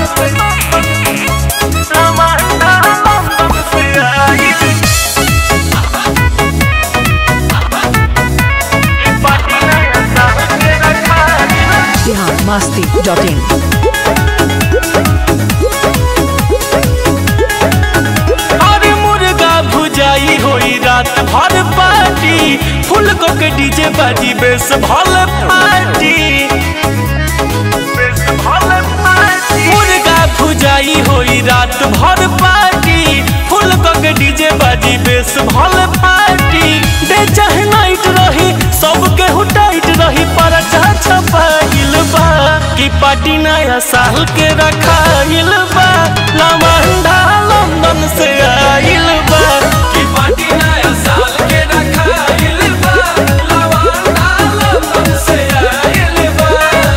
लवंडा लंदन से आइल ई पार्टी नया साल के रखाइल बिहार मस्ती डॉट इन अरे मुर्गा भुजाई होई रात भर पार्टी फुल को के डीजे बाजी बेस भल पार्टी बेस भल पार्टी मुर्गा भुजाई होई रात भर पार्टी फुल को के डीजे बाजी बेस भल पार्टी डे चाहे नाइट रही सबके हुटाइट रही पर छपाइल बा की पार्टी नया साल के रखाइल बा लवंडा लंदन से आइल बा की पार्टी नया साल के रखाइल बा लवंडा लंदन से आइल बा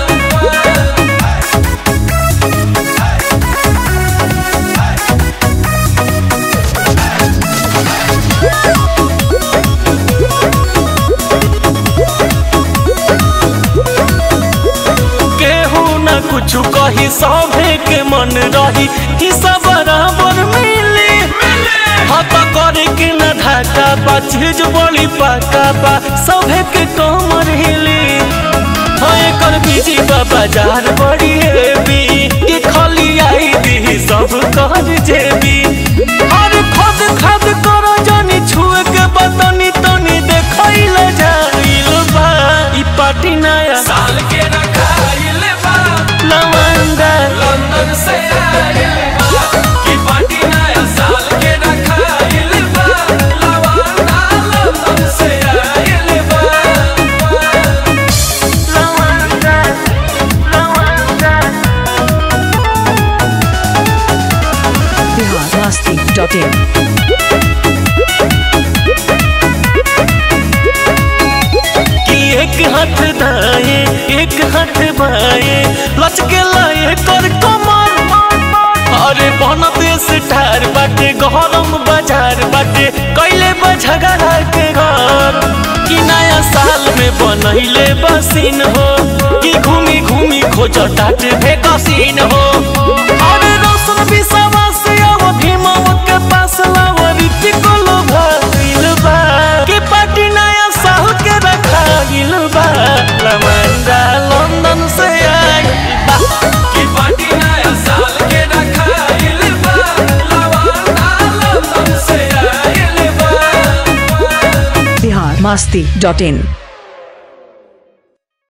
केहू न कुछ कही सभे के मन रही कि सब बराबर मिली हत करे के न धाका बा चीज बड़ी पाका बा सभे के कमर हिली हाँ एकर बीजी बा बाजार बड़ी हेवी कि खाली आई दी सब कर जेबी हर खद खद करो जानी छुए के बतनी तनी देखैल जाइल बा ई पार्टी नया साल के रखाइल बा लवंडा लंदन से आइल बा ई पार्टी नया साल के रखाइल बा लवंडा लंदन से आइल बा लवंडा लवंडा बिहार मस्ती डॉट इन कि एक हाथ दाए एक हाथ बाए लचके लाए कर कमर अरे बन देश ठार बाटे गरम बाजार बाटे कैले बझगड़ा के घर कि नया साल में बनैले बसीन हो कि घूमी घूमी खोज टाट भेकसीन हो अरे रोशन विश्वास अब भीमव के पास लाव ऋतिक लो भइल बा कि पार्टी नया साल के रखाइल बा लमंडा लंदन से आइल बा कि पार्टी नया साल के रखाइल बा लमंडा लंदन से आइल बा बिहार मस्ती डॉट इन